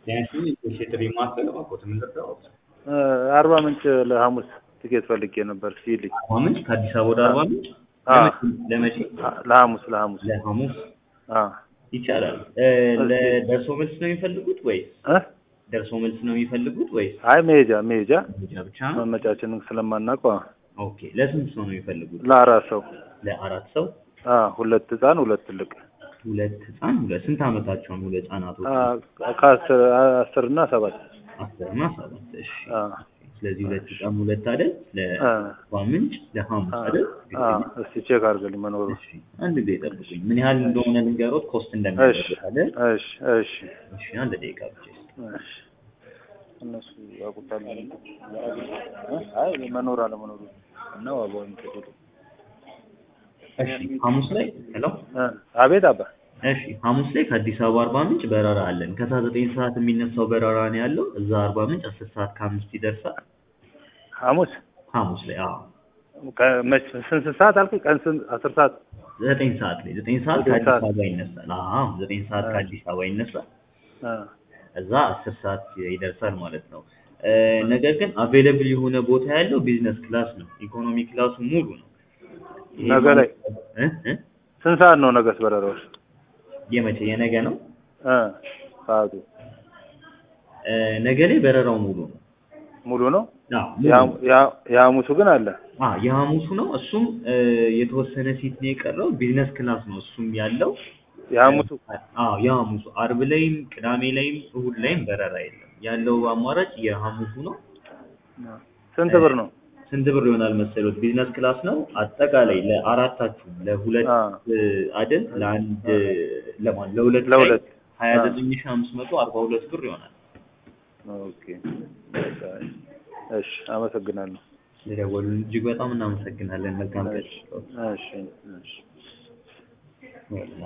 ቢያንስ የጥሪ ማዕከል እባክዎት ምን ልርዳዎት? አርባ ምንጭ ለሐሙስ ትኬት ፈልጌ ነበር ሲልኝ አርባ ምንጭ ከአዲስ አበባ ወደ አርባ ምንጭ አ ለመቼ? ለሐሙስ ለሐሙስ ለሐሙስ አ ይቻላል። ለደርሶ መልስ ነው የሚፈልጉት ወይስ እ ደርሶ መልስ ነው የሚፈልጉት ወይስ አይ መሄጃ መሄጃ መሄጃ ብቻ? መመጫችንን ስለማናውቀው ኦኬ። ለስንት ሰው ነው የሚፈልጉት? ለአራት ሰው ለአራት ሰው አ ሁለት ህፃን ሁለት ትልቅ ሁለት ህፃን ሁለት ስንት ዓመታቸው ነው? ሁለት ህፃናቶች አ ከአስር አስር እና ሰባት አስር እና ሰባት እሺ። አ ስለዚህ ሁለት ህፃን ሁለት አይደል? አ ለአርባ ምንጭ ለሐሙስ አ አይደል? አ እስቲ ቼክ አድርግልኝ መኖሩ እሺ አንድ ጊዜ ጠብቁኝ። ምን ያህል እንደሆነ ልንገሮት ኮስት እሺ እንደሚያደርግ አይደል? እሺ እሺ እሺ አንድ ደቂቃ ብቻ እሺ እነሱ ያውቁታል እ አይ መኖር አለመኖሩ እና ዋጋውን ከደሉ እሺ ሐሙስ ላይ ሄሎ እ አቤት አባ እሺ ሐሙስ ላይ ከአዲስ አበባ አርባ ምንጭ በረራ አለን። ከሰዓት ዘጠኝ ሰዓት የሚነሳው በረራ ነው ያለው። እዛ አርባ ምንጭ አስር ሰዓት ከአምስት ይደርሳል። ሐሙስ ሐሙስ ላይ አዎ ከመች ስንት ሰዓት አልኩኝ? ቀን ስንት አስር ሰዓት ዘጠኝ ሰዓት ላይ ዘጠኝ ሰዓት ዘጠኝ ከአዲስ ሰዓት። አበባ ይነሳል። አዎ ዘጠኝ ሰዓት እ ከአዲስ አበባ ይነሳል። እ እዛ አስር ሰዓት ይደርሳል ማለት ነው። እ ነገር ግን አቬለብል የሆነ ቦታ ያለው ቢዝነስ ክላስ ነው። ኢኮኖሚ ክላሱ ሙሉ ነው። ይሄ ነገ ላይ እ እ ስንት ሰዓት ነው ነገስ በረራዎች? የመቼ የነገ ነው? እ ሰዓቱ እ ነገ ላይ በረራው ሙሉ ነው። ሙሉ ነው። አዎ ሙሉ ነው። የሐሙ- የሐ- የሐሙሱ ግን አለ። አ የሐሙሱ ነው። እሱም እ የተወሰነ ሲት ነው የቀረው። ቢዝነስ ክላስ ነው እሱም ያለው። የሐሙሱ አዎ የሐሙሱ አርብ ላይም ቅዳሜ ላይም እሁድ ላይም በረራ የለም። ያለው አማራጭ የሐሙሱ ነው። ስንት ብር ነው? ስንት ብር ይሆናል መሰሎት? ቢዝነስ ክላስ ነው። አጠቃላይ ለአራታችሁም ለሁለት አ እ አይደል ለአንድ ለማን ለሁለት ላይ ለሁለት ሀያ አ ዘጠኝ ሺህ አምስት መቶ አርባ ሁለት ብር ይሆናል። ኦኬ በቃ እሺ፣ አመሰግናለሁ። ስለደወሉልን እጅግ በጣም እናመሰግናለን። መልካም ቀን። እሺ እሺ እሺ